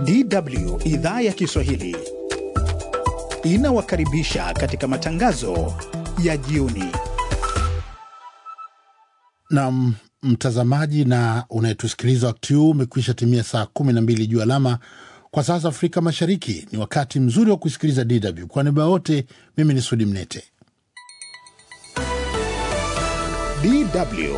DW idhaa ya Kiswahili inawakaribisha katika matangazo ya jioni. na mtazamaji na unayetusikiliza wakati huu umekwisha timia saa kumi na mbili juu alama kwa sasa Afrika Mashariki. Ni wakati mzuri wa kusikiliza DW. Kwa niaba wote, mimi ni Sudi Mnete. DW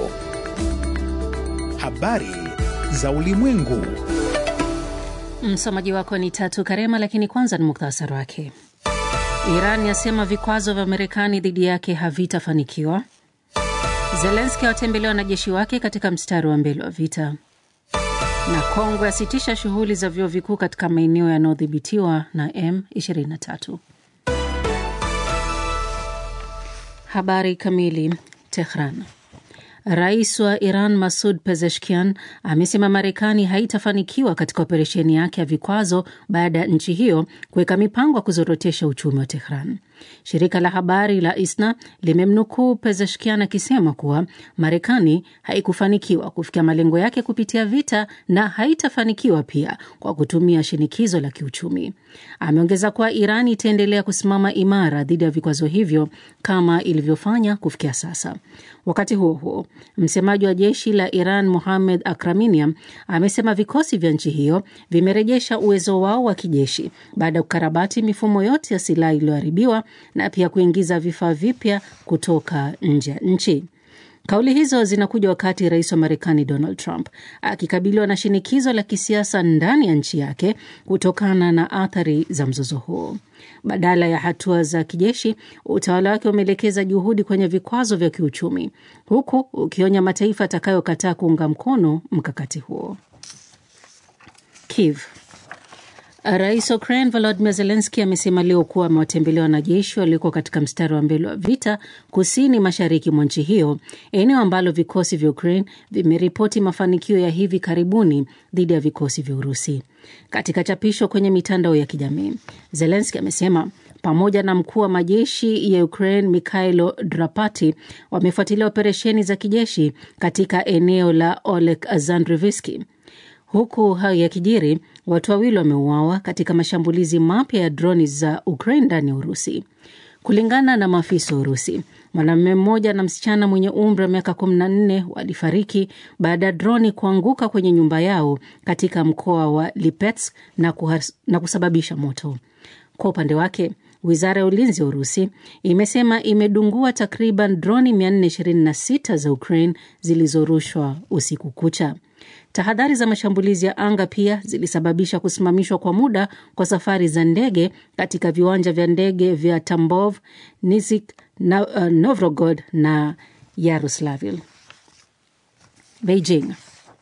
habari za ulimwengu. Msomaji wako ni Tatu Karema, lakini kwanza ni muktasari wake. Iran yasema vikwazo vya Marekani dhidi yake havitafanikiwa. Zelenski awatembelea wanajeshi wake katika mstari wa mbele wa vita, na Kongo yasitisha shughuli za vyuo vikuu katika maeneo yanayodhibitiwa na M23. Habari kamili. Tehran. Rais wa Iran Masud Pezeshkian amesema Marekani haitafanikiwa katika operesheni yake ya vikwazo baada ya nchi hiyo kuweka mipango ya kuzorotesha uchumi wa Tehran. Shirika la habari la ISNA limemnukuu Pezeshkian akisema kuwa Marekani haikufanikiwa kufikia malengo yake kupitia vita na haitafanikiwa pia kwa kutumia shinikizo la kiuchumi. Ameongeza kuwa Iran itaendelea kusimama imara dhidi ya vikwazo hivyo kama ilivyofanya kufikia sasa. Wakati huo huo, msemaji wa jeshi la Iran Mohamed Akraminian amesema vikosi vya nchi hiyo vimerejesha uwezo wao wa kijeshi baada ya kukarabati mifumo yote ya silaha iliyoharibiwa na pia kuingiza vifaa vipya kutoka nje ya nchi. Kauli hizo zinakuja wakati rais wa Marekani Donald Trump akikabiliwa na shinikizo la kisiasa ndani ya nchi yake kutokana na athari za mzozo huo. Badala ya hatua za kijeshi, utawala wake umeelekeza juhudi kwenye vikwazo vya kiuchumi, huku ukionya mataifa atakayokataa kuunga mkono mkakati huo. Kiev. Rais wa Ukraine Volodymyr Zelensky amesema leo kuwa amewatembelea wanajeshi walioko katika mstari wa mbele wa vita kusini mashariki mwa nchi hiyo, eneo ambalo vikosi vya Ukraine vimeripoti mafanikio ya hivi karibuni dhidi ya vikosi vya Urusi. Katika chapisho kwenye mitandao ya kijamii, Zelensky amesema pamoja na mkuu wa majeshi ya Ukraine Mikhailo Drapati wamefuatilia operesheni za kijeshi katika eneo la Olek Zandriviski. Huku hayo yakijiri, watu wawili wameuawa katika mashambulizi mapya ya droni za Ukraine ndani ya Urusi. Kulingana na maafisa wa Urusi, mwanamume mmoja na msichana mwenye umri wa miaka 14 walifariki baada ya droni kuanguka kwenye nyumba yao katika mkoa wa Lipetsk na, na kusababisha moto. Kwa upande wake Wizara ya ulinzi ya Urusi imesema imedungua takriban droni 426 za Ukraine zilizorushwa usiku kucha. Tahadhari za mashambulizi ya anga pia zilisababisha kusimamishwa kwa muda kwa safari za ndege katika viwanja vya ndege vya Tambov, Nizik, na, uh, Novgorod na Yaroslavl. Beijing.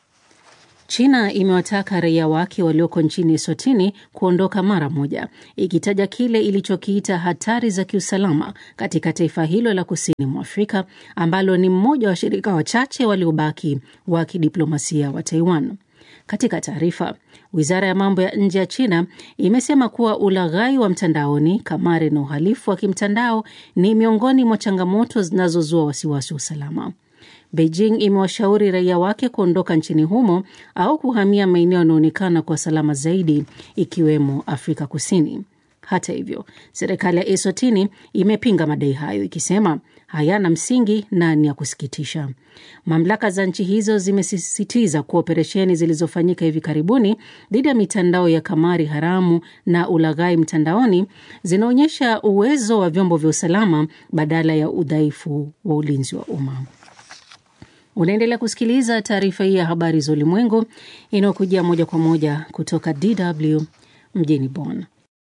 China imewataka raia wake walioko nchini Eswatini kuondoka mara moja, ikitaja kile ilichokiita hatari za kiusalama katika taifa hilo la kusini mwa Afrika ambalo ni mmoja wa washirika wachache waliobaki wa kidiplomasia wa Taiwan. Katika taarifa, wizara ya mambo ya nje ya China imesema kuwa ulaghai wa mtandaoni, kamari na uhalifu wa kimtandao ni miongoni mwa changamoto zinazozua wasiwasi wa usalama. Beijing imewashauri raia wake kuondoka nchini humo au kuhamia maeneo yanayoonekana kwa salama zaidi ikiwemo Afrika Kusini. Hata hivyo, serikali ya Eswatini imepinga madai hayo ikisema hayana msingi na ni ya kusikitisha. Mamlaka za nchi hizo zimesisitiza kuwa operesheni zilizofanyika hivi karibuni dhidi ya mitandao ya kamari haramu na ulaghai mtandaoni zinaonyesha uwezo wa vyombo vya usalama badala ya udhaifu wa ulinzi wa umma. Unaendelea kusikiliza taarifa hii ya habari za ulimwengu inayokujia moja kwa moja kutoka DW mjini Bonn.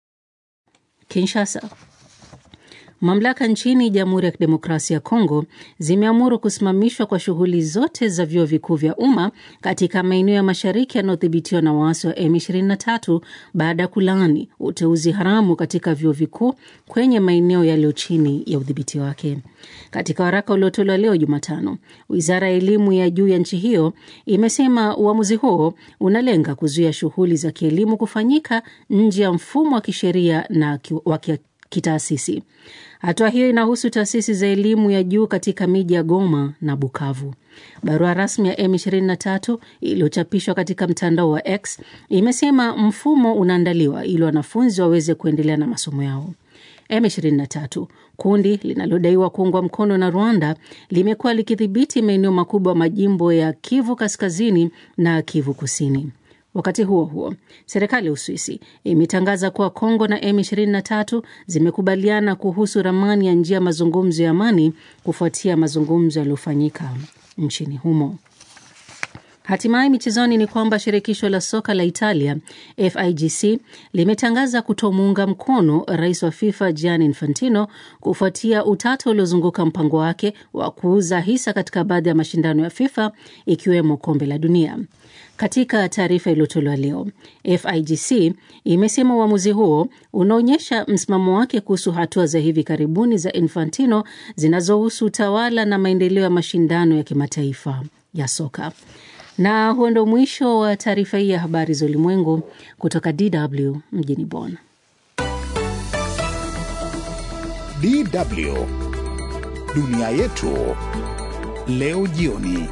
Kinshasa. Mamlaka nchini Jamhuri ya Kidemokrasia ya Kongo zimeamuru kusimamishwa kwa shughuli zote za vyuo vikuu vya umma katika maeneo ya mashariki yanayodhibitiwa na waasi wa M23 baada ya kulaani uteuzi haramu katika vyuo vikuu kwenye maeneo yaliyo chini ya udhibiti wake. Katika waraka uliotolewa leo Jumatano, wizara ya elimu ya juu ya nchi hiyo imesema uamuzi huo unalenga kuzuia shughuli za kielimu kufanyika nje ya mfumo wa kisheria na wa kitaasisi. Hatua hiyo inahusu taasisi za elimu ya juu katika miji ya Goma na Bukavu. Barua rasmi ya M23 iliyochapishwa katika mtandao wa X imesema mfumo unaandaliwa ili wanafunzi waweze kuendelea na masomo yao. M23, kundi linalodaiwa kuungwa mkono na Rwanda, limekuwa likidhibiti maeneo makubwa majimbo ya Kivu Kaskazini na Kivu Kusini. Wakati huo huo, serikali ya Uswisi imetangaza kuwa Kongo na M23 zimekubaliana kuhusu ramani ya njia ya mazungumzo ya amani kufuatia mazungumzo yaliyofanyika nchini humo. Hatimaye michezoni ni kwamba shirikisho la soka la Italia FIGC limetangaza kutomuunga mkono rais wa FIFA Gianni Infantino kufuatia utata uliozunguka mpango wake wa kuuza hisa katika baadhi ya mashindano ya FIFA ikiwemo kombe la dunia. Katika taarifa iliyotolewa leo, FIGC imesema uamuzi huo unaonyesha msimamo wake kuhusu hatua za hivi karibuni za Infantino zinazohusu utawala na maendeleo ya mashindano ya kimataifa ya soka. Na huo ndo mwisho wa taarifa hii ya habari za ulimwengu kutoka DW mjini Bonn. DW dunia yetu leo jioni.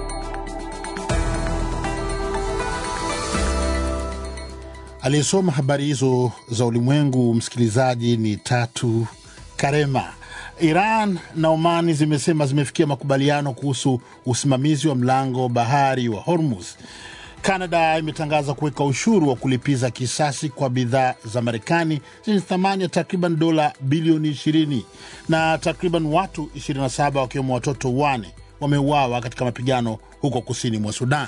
Aliyesoma habari hizo za ulimwengu, msikilizaji, ni Tatu Karema. Iran na Omani zimesema zimefikia makubaliano kuhusu usimamizi wa mlango bahari wa Hormuz. Kanada imetangaza kuweka ushuru wa kulipiza kisasi kwa bidhaa za Marekani zenye thamani ya takriban dola bilioni 20 na takriban watu 27 wakiwemo watoto wane wameuawa katika mapigano huko kusini mwa Sudan.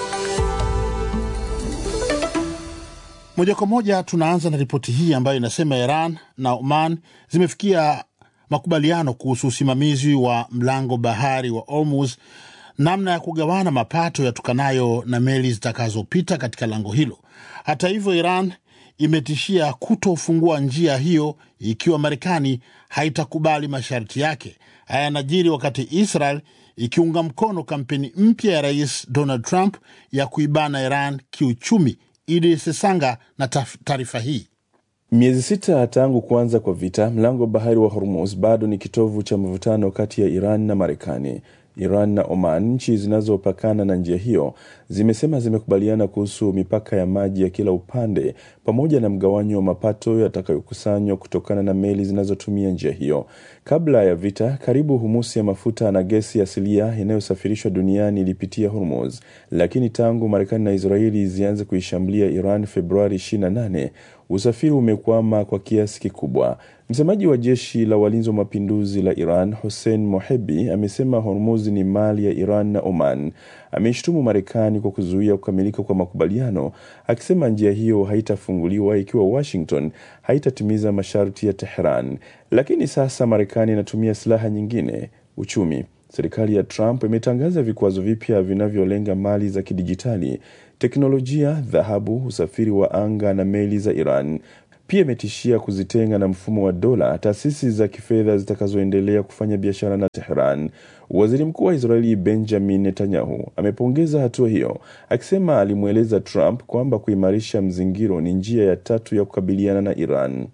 Moja kwa moja tunaanza na ripoti hii ambayo inasema Iran na Oman zimefikia makubaliano kuhusu usimamizi wa mlango bahari wa Hormuz, namna ya kugawana mapato yatokanayo na meli zitakazopita katika lango hilo. Hata hivyo, Iran imetishia kutofungua njia hiyo ikiwa Marekani haitakubali masharti yake. Haya yanajiri wakati Israel ikiunga mkono kampeni mpya ya Rais Donald Trump ya kuibana Iran kiuchumi. Idi Sesanga na taarifa hii. Miezi sita tangu kuanza kwa vita, mlango wa bahari wa Hormuz bado ni kitovu cha mvutano kati ya Iran na Marekani. Iran na Oman, nchi zinazopakana na njia hiyo, zimesema zimekubaliana kuhusu mipaka ya maji ya kila upande pamoja na mgawanyo wa mapato yatakayokusanywa kutokana na meli zinazotumia njia hiyo. Kabla ya vita, karibu humusi ya mafuta na gesi asilia inayosafirishwa duniani ilipitia Hormuz, lakini tangu Marekani na Israeli zianze kuishambulia Iran Februari 28 usafiri umekwama kwa kiasi kikubwa. Msemaji wa jeshi la walinzi wa mapinduzi la Iran Hussein Mohebi amesema Hormuz ni mali ya Iran na Oman. Ameishtumu Marekani kwa kuzuia kukamilika kwa makubaliano, akisema njia hiyo haitafunguliwa ikiwa Washington haitatimiza masharti ya Tehran. Lakini sasa Marekani inatumia silaha nyingine, uchumi. Serikali ya Trump imetangaza vikwazo vipya vinavyolenga mali za kidijitali, teknolojia, dhahabu, usafiri wa anga na meli za Iran. Pia imetishia kuzitenga na mfumo wa dola taasisi za kifedha zitakazoendelea kufanya biashara na Tehran. Waziri Mkuu wa Israeli Benjamin Netanyahu amepongeza hatua hiyo, akisema alimweleza Trump kwamba kuimarisha mzingiro ni njia ya tatu ya kukabiliana na Iran.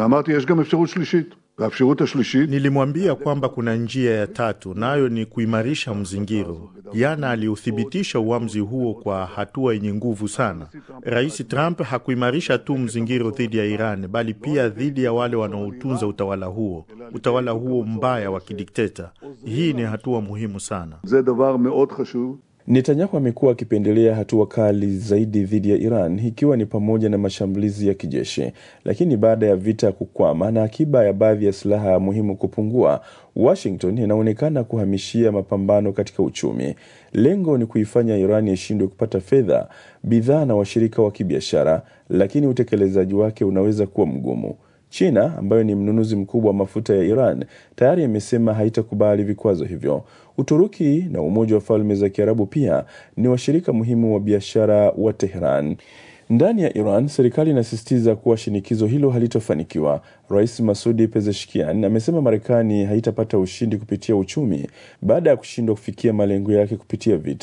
Nilimwambia kwamba kuna njia ya tatu, nayo ni kuimarisha mzingiro. Jana aliuthibitisha uamuzi huo kwa hatua yenye nguvu sana. Rais Trump hakuimarisha tu mzingiro dhidi ya Iran, bali pia dhidi ya wale wanaotunza utawala huo, utawala huo mbaya wa kidikteta. Hii ni hatua muhimu sana. Netanyahu amekuwa akipendelea hatua kali zaidi dhidi ya Iran ikiwa ni pamoja na mashambulizi ya kijeshi, lakini baada ya vita kukwama na akiba ya baadhi ya silaha muhimu kupungua, Washington inaonekana kuhamishia mapambano katika uchumi. Lengo ni kuifanya Iran ishindwe kupata fedha, bidhaa na washirika wa kibiashara, lakini utekelezaji wake unaweza kuwa mgumu. China ambayo ni mnunuzi mkubwa wa mafuta ya Iran tayari imesema haitakubali vikwazo hivyo. Uturuki na Umoja wa Falme za Kiarabu pia ni washirika muhimu wa biashara wa Tehran. Ndani ya Iran, serikali inasisitiza kuwa shinikizo hilo halitofanikiwa. Rais Masudi Pezeshkian amesema Marekani haitapata ushindi kupitia uchumi baada ya kushindwa kufikia malengo yake kupitia vita.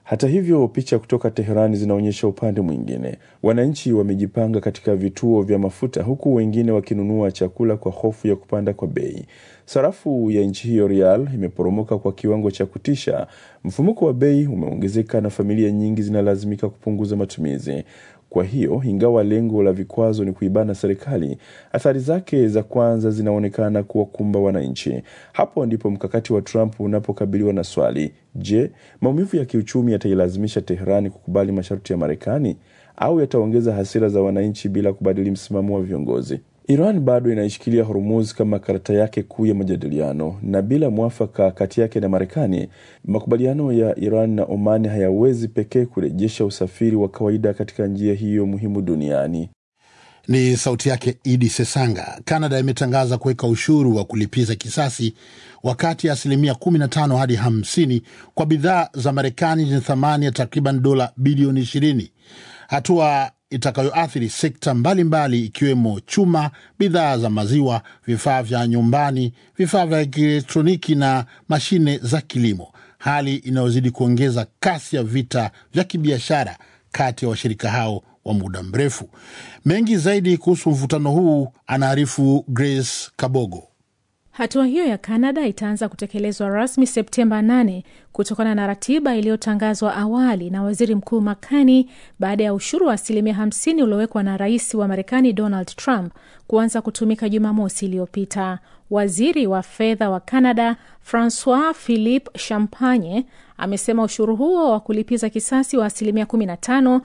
Hata hivyo, picha kutoka Teherani zinaonyesha upande mwingine. Wananchi wamejipanga katika vituo vya mafuta, huku wengine wakinunua chakula kwa hofu ya kupanda kwa bei. Sarafu ya nchi hiyo rial imeporomoka kwa kiwango cha kutisha. Mfumuko wa bei umeongezeka na familia nyingi zinalazimika kupunguza matumizi. Kwa hiyo, ingawa lengo la vikwazo ni kuibana serikali, athari zake za kwanza zinaonekana kuwakumba wananchi. Hapo ndipo mkakati wa Trump unapokabiliwa na swali: je, maumivu ya kiuchumi yatailazimisha Teherani kukubali masharti ya Marekani au yataongeza hasira za wananchi bila kubadili msimamo wa viongozi? Iran bado inaishikilia Hormuz kama karata yake kuu ya majadiliano, na bila mwafaka kati yake na Marekani, makubaliano ya Iran na Oman hayawezi pekee kurejesha usafiri wa kawaida katika njia hiyo muhimu duniani. Ni sauti yake Idi Sesanga. Kanada imetangaza kuweka ushuru wa kulipiza kisasi wakati ya asilimia 15 hadi 50 kwa bidhaa za Marekani zenye thamani ya takriban dola bilioni 20, hatua itakayoathiri sekta mbalimbali ikiwemo chuma, bidhaa za maziwa, vifaa vya nyumbani, vifaa vya kielektroniki na mashine za kilimo, hali inayozidi kuongeza kasi ya vita vya kibiashara kati ya washirika hao wa muda mrefu. Mengi zaidi kuhusu mvutano huu anaarifu Grace Kabogo. Hatua hiyo ya Kanada itaanza kutekelezwa rasmi Septemba 8 kutokana na ratiba iliyotangazwa awali na waziri mkuu Makani baada ya ushuru wa asilimia 50 uliowekwa na rais wa Marekani Donald Trump kuanza kutumika Jumamosi iliyopita. Waziri wa fedha wa Canada Francois Philippe Champagne amesema ushuru huo wa kulipiza kisasi wa asilimia 15,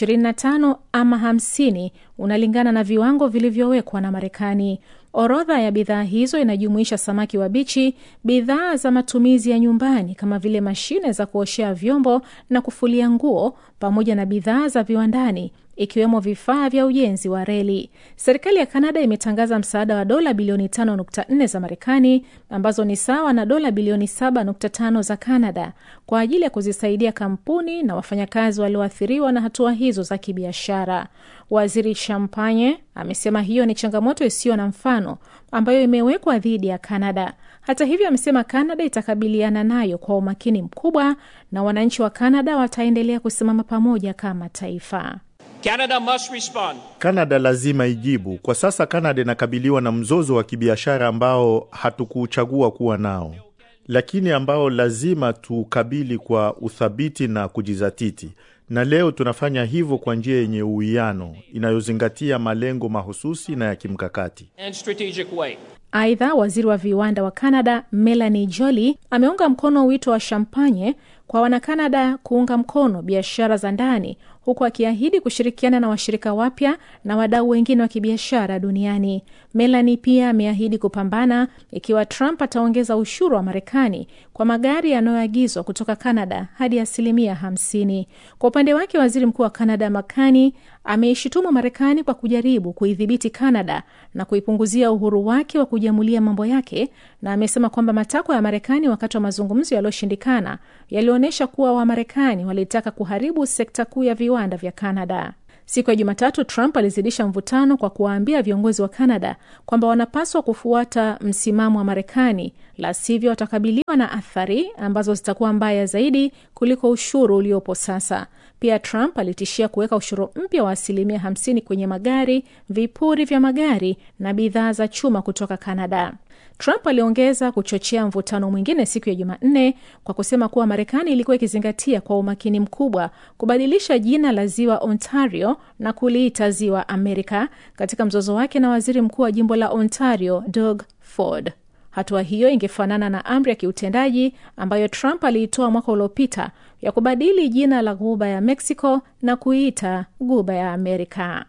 25 ama 50 unalingana na viwango vilivyowekwa na Marekani. Orodha ya bidhaa hizo inajumuisha samaki wabichi, bidhaa za matumizi ya nyumbani kama vile mashine za kuoshea vyombo na kufulia nguo, pamoja na bidhaa za viwandani ikiwemo vifaa vya ujenzi wa reli. Serikali ya Kanada imetangaza msaada wa dola bilioni 5.4 za Marekani ambazo ni sawa na dola bilioni 7.5 za Kanada kwa ajili ya kuzisaidia kampuni na wafanyakazi walioathiriwa na hatua hizo za kibiashara. Waziri Champagne amesema hiyo ni changamoto isiyo na mfano ambayo imewekwa dhidi ya Kanada. Hata hivyo, amesema Kanada itakabiliana nayo kwa umakini mkubwa na wananchi wa Kanada wataendelea kusimama pamoja kama taifa. Canada must respond. Kanada lazima ijibu. Kwa sasa Kanada inakabiliwa na mzozo wa kibiashara ambao hatukuchagua kuwa nao, lakini ambao lazima tukabili kwa uthabiti na kujizatiti, na leo tunafanya hivyo kwa njia yenye uwiano inayozingatia malengo mahususi na ya kimkakati. and strategic way. Aidha, waziri wa viwanda wa Canada Melanie Joly ameunga mkono wito wa Champagne kwa Wanakanada kuunga mkono biashara za ndani huku akiahidi kushirikiana na washirika wapya na wadau wengine wa kibiashara duniani. Melanie pia ameahidi kupambana ikiwa Trump ataongeza ushuru wa Marekani kwa magari yanayoagizwa kutoka Canada hadi asilimia hamsini. Kwa upande wake, waziri mkuu wa Canada Makani ameishutumu Marekani kwa kujaribu kuidhibiti Canada na kuipunguzia uhuru wake wa kujiamulia mambo yake, na amesema kwamba matakwa ya Marekani wakati wa mazungumzo yaliyoshindikana yalionyesha kuwa Wamarekani walitaka kuharibu sekta kuu ya viwanda vya Canada. Siku ya Jumatatu, Trump alizidisha mvutano kwa kuwaambia viongozi wa Canada kwamba wanapaswa kufuata msimamo wa Marekani, la sivyo watakabiliwa na athari ambazo zitakuwa mbaya zaidi kuliko ushuru uliopo sasa. Pia Trump alitishia kuweka ushuru mpya wa asilimia 50 kwenye magari, vipuri vya magari na bidhaa za chuma kutoka Canada. Trump aliongeza kuchochea mvutano mwingine siku ya Jumanne kwa kusema kuwa Marekani ilikuwa ikizingatia kwa umakini mkubwa kubadilisha jina la ziwa Ontario na kuliita ziwa Amerika katika mzozo wake na waziri mkuu wa jimbo la Ontario Doug Ford. Hatua hiyo ingefanana na amri ya kiutendaji ambayo Trump aliitoa mwaka uliopita ya kubadili jina la ghuba ya Mexico na kuiita ghuba ya Amerika.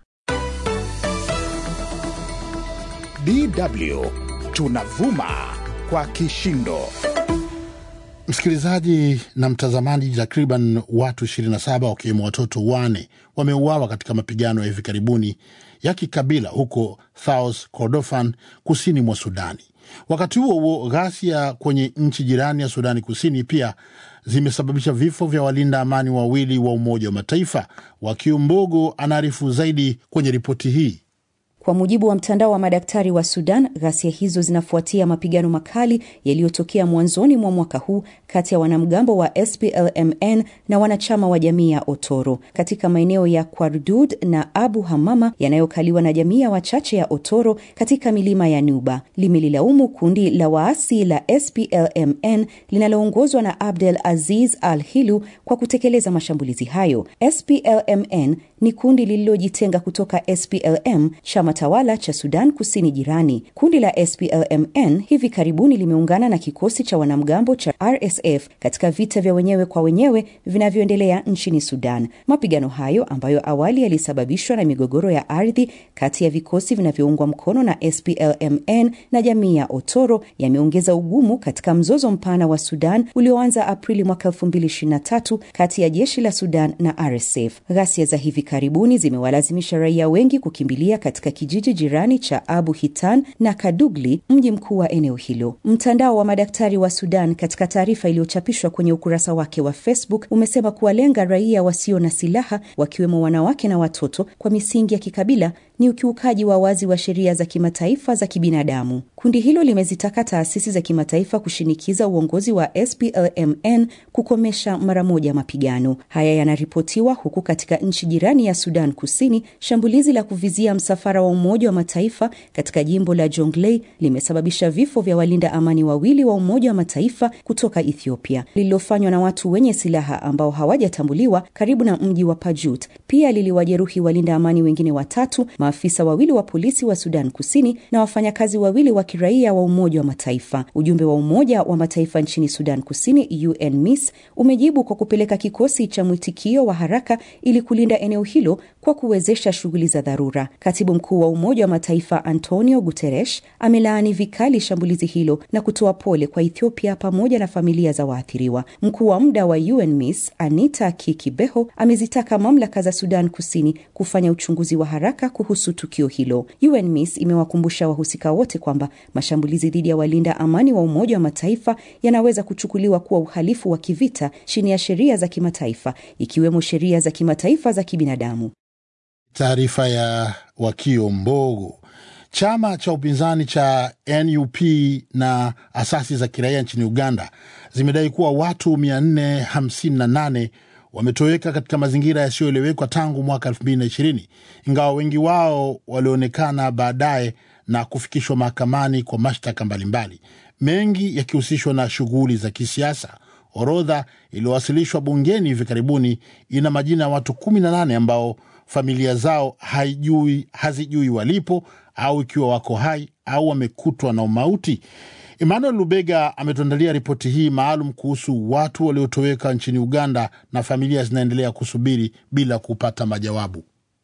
DW tunavuma kwa kishindo. Msikilizaji na mtazamaji, takriban watu 27 wakiwemo watoto wane wameuawa katika mapigano ya hivi karibuni ya kikabila huko South Kordofan, kusini mwa Sudani. Wakati huo huo, ghasia kwenye nchi jirani ya Sudani Kusini pia zimesababisha vifo vya walinda amani wawili wa Umoja wa Mataifa. Wakiumbogo anaarifu zaidi kwenye ripoti hii. Kwa mujibu wa mtandao wa madaktari wa Sudan, ghasia hizo zinafuatia mapigano makali yaliyotokea mwanzoni mwa mwaka huu kati ya wanamgambo wa SPLMN na wanachama wa jamii ya Otoro katika maeneo ya Kwardud na Abu Hamama yanayokaliwa na jamii ya wachache ya Otoro katika milima ya Nuba. Limelilaumu kundi la waasi la SPLMN linaloongozwa na Abdel Aziz Al Hilu kwa kutekeleza mashambulizi hayo. SPLMN ni kundi lililojitenga kutoka SPLM, chama tawala cha Sudan Kusini jirani. Kundi la SPLMN hivi karibuni limeungana na kikosi cha wanamgambo cha RSF katika vita vya wenyewe kwa wenyewe vinavyoendelea nchini Sudan. Mapigano hayo ambayo awali yalisababishwa na migogoro ya ardhi kati ya vikosi vinavyoungwa mkono na SPLMN na jamii ya Otoro yameongeza ugumu katika mzozo mpana wa Sudan ulioanza Aprili mwaka 2023 kati ya jeshi la Sudan na RSF. Ghasia za hivi karibuni zimewalazimisha raia wengi kukimbilia katika kijiji jirani cha Abu Hitan na Kadugli, mji mkuu wa eneo hilo. Mtandao wa madaktari wa Sudan katika taarifa iliyochapishwa kwenye ukurasa wake wa Facebook umesema kuwalenga raia wasio na silaha wakiwemo wanawake na watoto kwa misingi ya kikabila ni ukiukaji wa wazi wa sheria za kimataifa za kibinadamu. Kundi hilo limezitaka taasisi za kimataifa kushinikiza uongozi wa SPLMN kukomesha mara moja mapigano haya. Yanaripotiwa huku katika nchi jirani ya Sudan Kusini, shambulizi la kuvizia msafara wa Umoja wa Mataifa katika jimbo la Jonglei limesababisha vifo vya walinda amani wawili wa Umoja wa Mataifa kutoka Ethiopia, lililofanywa na watu wenye silaha ambao hawajatambuliwa karibu na mji wa Pajut. Pia liliwajeruhi walinda amani wengine watatu maafisa wawili wa polisi wa Sudan Kusini na wafanyakazi wawili wa kiraia wa Umoja wa Mataifa. Ujumbe wa Umoja wa Mataifa nchini Sudan Kusini, UNMISS, umejibu kwa kupeleka kikosi cha mwitikio wa haraka ili kulinda eneo hilo kwa kuwezesha shughuli za dharura. Katibu mkuu wa Umoja wa Mataifa Antonio Guterres amelaani vikali shambulizi hilo na kutoa pole kwa Ethiopia pamoja na familia za waathiriwa. Mkuu wa muda wa UNMISS Anita Kikibeho amezitaka mamlaka za Sudan Kusini kufanya uchunguzi wa haraka kuhusu tukio hilo. UNMISS imewakumbusha wahusika wote kwamba mashambulizi dhidi ya walinda amani wa Umoja wa Mataifa yanaweza kuchukuliwa kuwa uhalifu wa kivita chini ya sheria za kimataifa ikiwemo sheria za kimataifa za kibinadamu. Taarifa ya Wakio Mbogo. Chama cha upinzani cha NUP na asasi za kiraia nchini Uganda zimedai kuwa watu 458 wametoweka katika mazingira yasiyoelewekwa tangu mwaka 2020 ingawa wengi wao walionekana baadaye na kufikishwa mahakamani kwa mashtaka mbalimbali, mengi yakihusishwa na shughuli za kisiasa. Orodha iliyowasilishwa bungeni hivi karibuni ina majina ya watu 18 ambao familia zao haijui, hazijui walipo au ikiwa wako hai au wamekutwa na umauti. Emmanuel Lubega ametuandalia ripoti hii maalum kuhusu watu waliotoweka nchini Uganda na familia zinaendelea kusubiri bila kupata majawabu.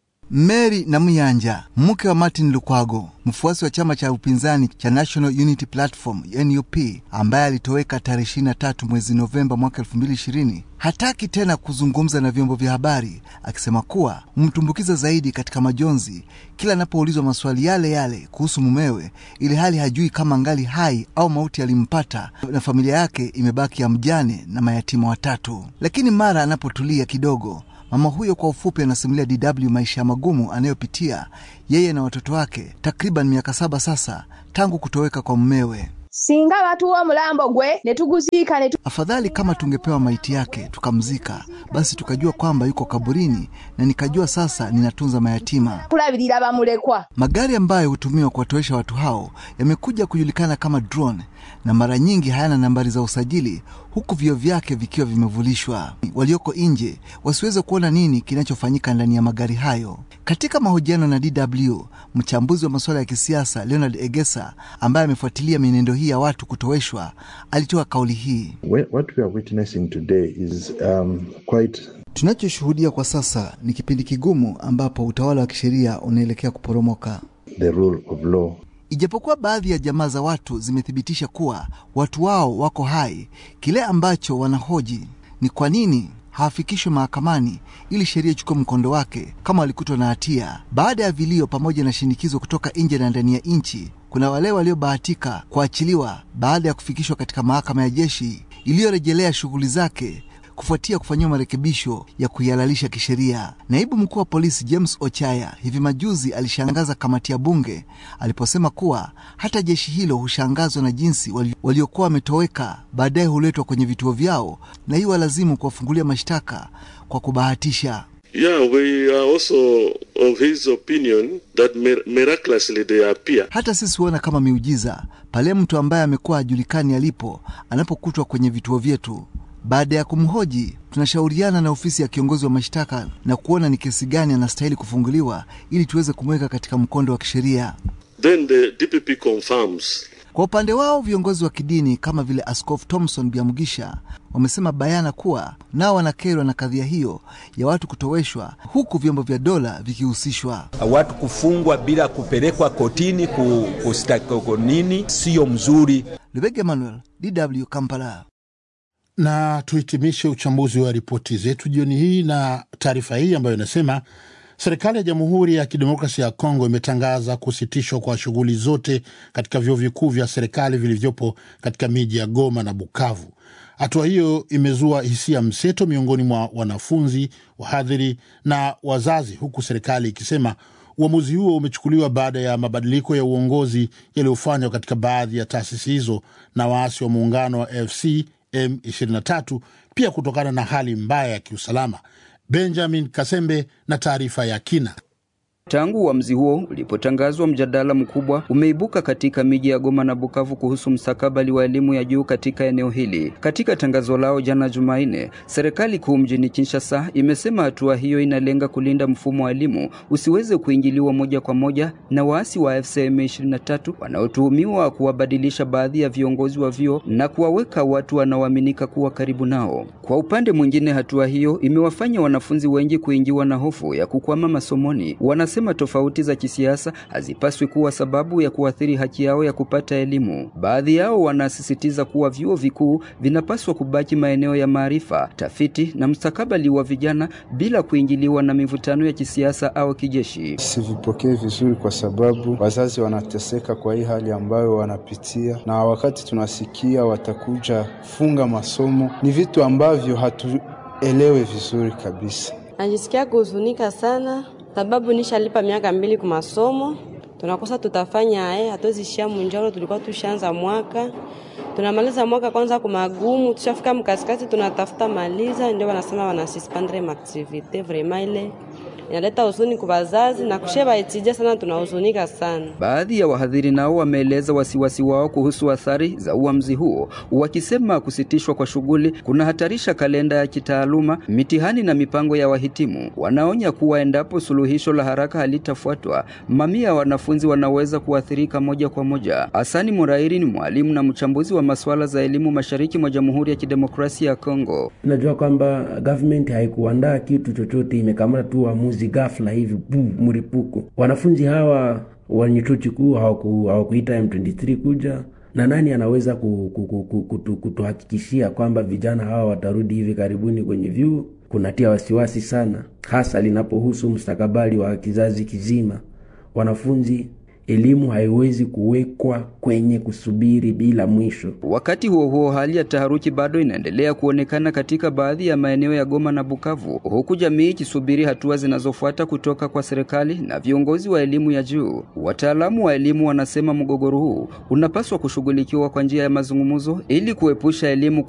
Mary Namuyanja, mke wa Martin Lukwago, mfuasi wa chama cha upinzani cha National Unity Platform NUP, ambaye alitoweka tarehe 23 mwezi Novemba mwaka 2020, hataki tena kuzungumza na vyombo vya habari, akisema kuwa mtumbukiza zaidi katika majonzi kila anapoulizwa maswali yale yale kuhusu mumewe, ili hali hajui kama ngali hai au mauti alimpata, na familia yake imebaki ya mjane na mayatima watatu. Lakini mara anapotulia kidogo Mama huyo kwa ufupi anasimulia DW maisha magumu anayopitia yeye na watoto wake takriban miaka saba sasa tangu kutoweka kwa mumewe. singa batuwa omulambo gwe ne tuguziika ne tu... Afadhali kama tungepewa maiti yake tukamzika, basi tukajua kwamba yuko kaburini, na nikajua sasa ninatunza mayatima. kulabirira bamulekwa Magari ambayo hutumiwa kuwatowesha watu hao yamekuja kujulikana kama drone, na mara nyingi hayana nambari za usajili, huku vioo vyake vikiwa vimevulishwa. Walioko nje wasiweze kuona nini kinachofanyika ndani ya magari hayo. Katika mahojiano na DW, mchambuzi wa masuala ya kisiasa Leonard Egesa, ambaye amefuatilia mienendo hii ya watu kutoweshwa, alitoa kauli hii: Wh- What we are witnessing today is um, quite Tunachoshuhudia kwa sasa ni kipindi kigumu ambapo utawala wa kisheria unaelekea kuporomoka. the rule of law. Ijapokuwa baadhi ya jamaa za watu zimethibitisha kuwa watu wao wako hai, kile ambacho wanahoji ni kwa nini hawafikishwe mahakamani ili sheria ichukue mkondo wake kama walikutwa na hatia. Baada ya vilio pamoja na shinikizo kutoka nje na ndani ya nchi, kuna wale waliobahatika kuachiliwa baada ya kufikishwa katika mahakama ya jeshi iliyorejelea shughuli zake kufuatia kufanyiwa marekebisho ya kuihalalisha kisheria. Naibu mkuu wa polisi James Ochaya hivi majuzi alishangaza kamati ya bunge aliposema kuwa hata jeshi hilo hushangazwa na jinsi wali- waliokuwa wametoweka baadaye huletwa kwenye vituo vyao na hiyo walazimu kuwafungulia mashtaka kwa kubahatisha. Yeah, we are also of his opinion that mir- miraculously they appear. Hata sisi huona kama miujiza pale mtu ambaye amekuwa hajulikani alipo anapokutwa kwenye vituo vyetu. Baada ya kumhoji, tunashauriana na ofisi ya kiongozi wa mashtaka na kuona ni kesi gani anastahili kufunguliwa ili tuweze kumweka katika mkondo wa kisheria. Then the DPP confirms. Kwa upande wao viongozi wa kidini kama vile Askofu Thomson Biamugisha wamesema bayana kuwa nao wanakerwa na kadhia hiyo ya watu kutoweshwa huku vyombo vya dola vikihusishwa. watu kufungwa bila kupelekwa kotini ku, kustaki nini, sio mzuri. Lubega Emmanuel, DW Kampala. na tuhitimishe uchambuzi wa ripoti zetu jioni hii na taarifa hii ambayo inasema serikali ya Jamhuri ya Kidemokrasia ya Kongo imetangaza kusitishwa kwa shughuli zote katika vyuo vikuu vya serikali vilivyopo katika miji ya Goma na Bukavu. Hatua hiyo imezua hisia mseto miongoni mwa wanafunzi, wahadhiri na wazazi, huku serikali ikisema uamuzi huo umechukuliwa baada ya mabadiliko ya uongozi yaliyofanywa katika baadhi ya taasisi hizo na waasi wa muungano wa AFC M23, pia kutokana na hali mbaya ya kiusalama. Benjamin Kasembe na taarifa ya kina. Tangu uamuzi huo ulipotangazwa, mjadala mkubwa umeibuka katika miji ya Goma na Bukavu kuhusu mstakabali wa elimu ya juu katika eneo hili. Katika tangazo lao jana Jumanne, serikali kuu mjini Kinshasa imesema hatua hiyo inalenga kulinda mfumo wa elimu usiweze kuingiliwa moja kwa moja na waasi wa AFC M23 wanaotuhumiwa kuwabadilisha baadhi ya viongozi wa vyuo na kuwaweka watu wanaoaminika kuwa karibu nao. Kwa upande mwingine, hatua hiyo imewafanya wanafunzi wengi kuingiwa na hofu ya kukwama masomoni. Wanasema tofauti za kisiasa hazipaswi kuwa sababu ya kuathiri haki yao ya kupata elimu. Baadhi yao wanasisitiza kuwa vyuo vikuu vinapaswa kubaki maeneo ya maarifa, tafiti na mustakabali wa vijana bila kuingiliwa na mivutano ya kisiasa au kijeshi. Sivipokee vizuri kwa sababu wazazi wanateseka kwa hii hali ambayo wanapitia, na wakati tunasikia watakuja funga masomo, ni vitu ambavyo hatuelewe vizuri kabisa. Najisikia kuhuzunika sana sababu nishalipa miaka mbili kwa masomo, tunakosa tutafanya eh, hatuwezishia munjoro. Tulikuwa tushaanza mwaka, tunamaliza mwaka kwanza kwa magumu, tushafika mkasikati, tunatafuta maliza, ndio wanasema wanasuspendre maaktivite. Vraiment ile inaleta huzuni kwa wazazi na kusheba etija sana, tunahuzunika sana. Baadhi ya wahadhiri nao wameeleza wasiwasi wao kuhusu athari za uamuzi huo, wakisema kusitishwa kwa shughuli kunahatarisha kalenda ya kitaaluma, mitihani na mipango ya wahitimu. Wanaonya kuwa endapo suluhisho la haraka halitafuatwa, mamia ya wanafunzi wanaweza kuathirika moja kwa moja. Hasani Murairi ni mwalimu na mchambuzi wa masuala za elimu mashariki mwa Jamhuri ya Kidemokrasia ya Kongo. Najua kwamba government haikuandaa kitu chochote, imekamata tu uamuzi ghafla hivi bu mripuko. Wanafunzi hawa wenye chuo kikuu hawakuita M23 kuja na nani anaweza kutuhakikishia kwamba vijana hawa watarudi hivi karibuni kwenye vyuo? Kunatia wasiwasi sana, hasa linapohusu mustakabali wa kizazi kizima. Wanafunzi elimu haiwezi kuwekwa kwenye kusubiri bila mwisho. Wakati huo huo, hali ya taharuki bado inaendelea kuonekana katika baadhi ya maeneo ya Goma na Bukavu, huku jamii ikisubiri hatua zinazofuata kutoka kwa serikali na viongozi wa elimu ya juu. Wataalamu wa elimu wanasema mgogoro huu unapaswa kushughulikiwa kwa njia ya mazungumzo ili kuepusha elimu